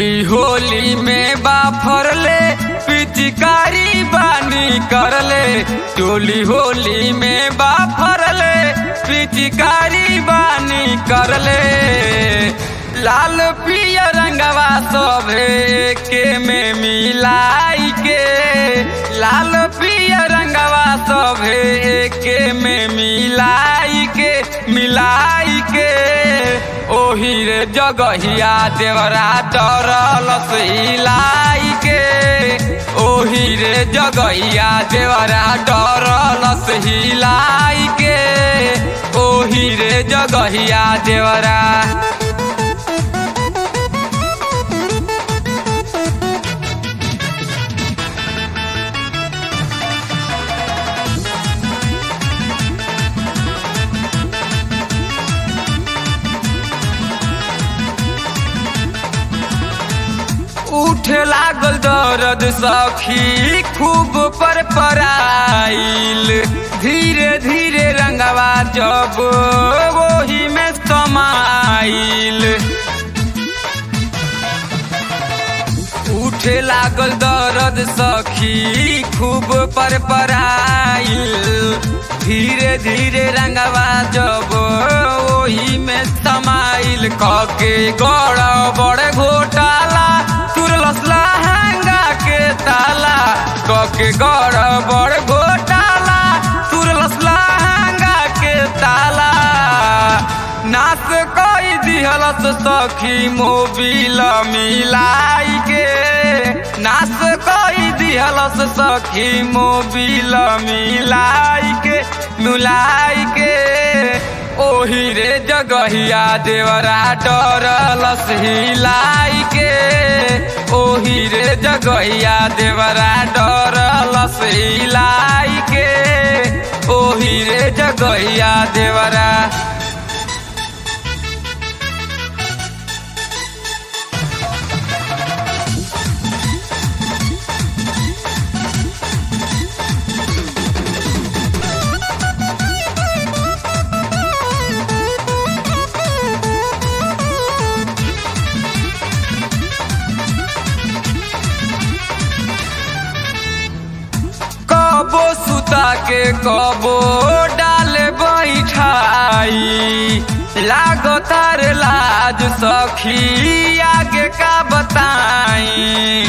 चोली होली में बाफरले पिचकारी बानी करले चोली होली में बाफरले पिचकारी बानी करले लाल पिया रंगवा सभे के में मिलाई के लाल पिया रंगवा सभे के में मिलाई के मिलाई के ओही रे जगहिया देवरा डरल सिलाई के ओही रे जगहिया देवरा डरल सिलाई के ओही रे जगहिया देवरा उठे लागल दर्द सखी खूब पर पराइल धीरे धीरे रंगवा जब वही में समाइल उठे लागल दर्द सखी खूब पर पराइल धीरे धीरे रंगवा जब वही में समाइल कके गड़ बड़े घोटाला तुरलस लहंगा के ताला कके गड़ बड़ घोटाला तुरलस लहंगा के ताला नाच कई दिहलस सखी मोबिल मिलाई के नाच कई दिहलस सखी मोबिल मिलाई के मिलाई के ओही रे जगहिया देवरा डरलस हिलाई के ओही रे जगहिया देवरा डरलस हिलाई के ओही रे जगहिया देवरा कबो सुता के कबो डाले बैठाई लागतार लाज सखी आगे का बताई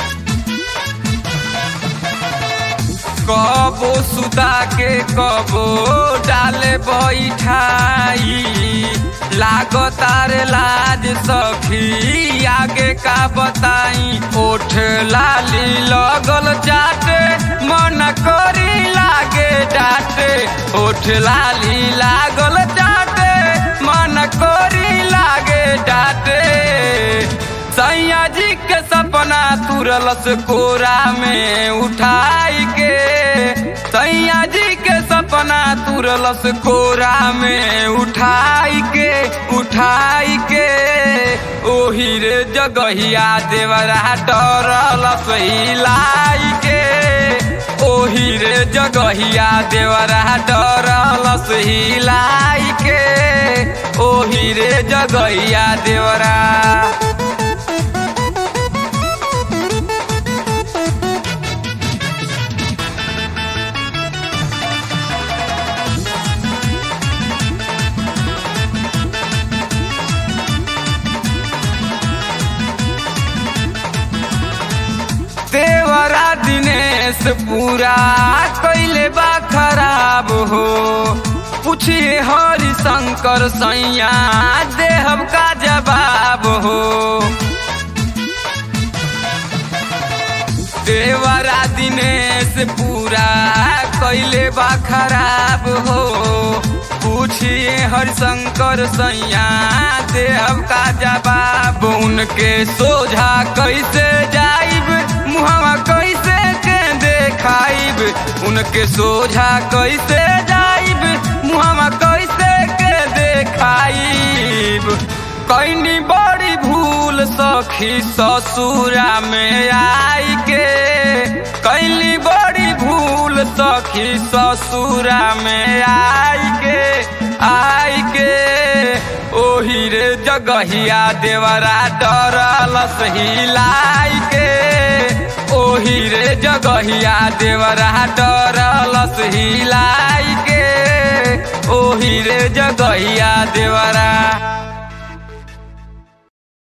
कबो सुता के कबो डाले बैठाई लागतार लाज सखी आगे का बताई ओठ लाली लगल जाटे मन करी लागे डाटे ओठ लाली लागल जाटे मन करी लागे डाटे सैया जी के सपना तुरलस कोरा में उठाई के सैया जी के सपना तुरलस कोरा में उठाई के उठाई के ओही रे जगहिया देवरा डरलस हिलाई के ओही रे जगहिया देवरा डरलस हिलाई के ओही रे जगहिया देवरा देवरा दिनेश पूरा कैले बा खराब हो पूछिए हरि शंकर सैया देहब का जवाब हो देवरा दिनेश पूरा कैले बा खराब हो पूछिए हरिशंकर सैया देहब का जवाब उनके सोझा कैसे जाइब मुहवा कैसे के देखाइब उनके सोझा कैसे जाइब मुहवा कैसे के देखाइब कैनी बड़ी भूल सखी ससुरा में आई के कैली बड़ी भूल सखी ससुरा में आई के आई के ओही रे जग जगहिया देवरा डरलस हिलाई के ओही रे जगहिया देवरा डरलस हिलाई के ओही रे जगहिया देवरा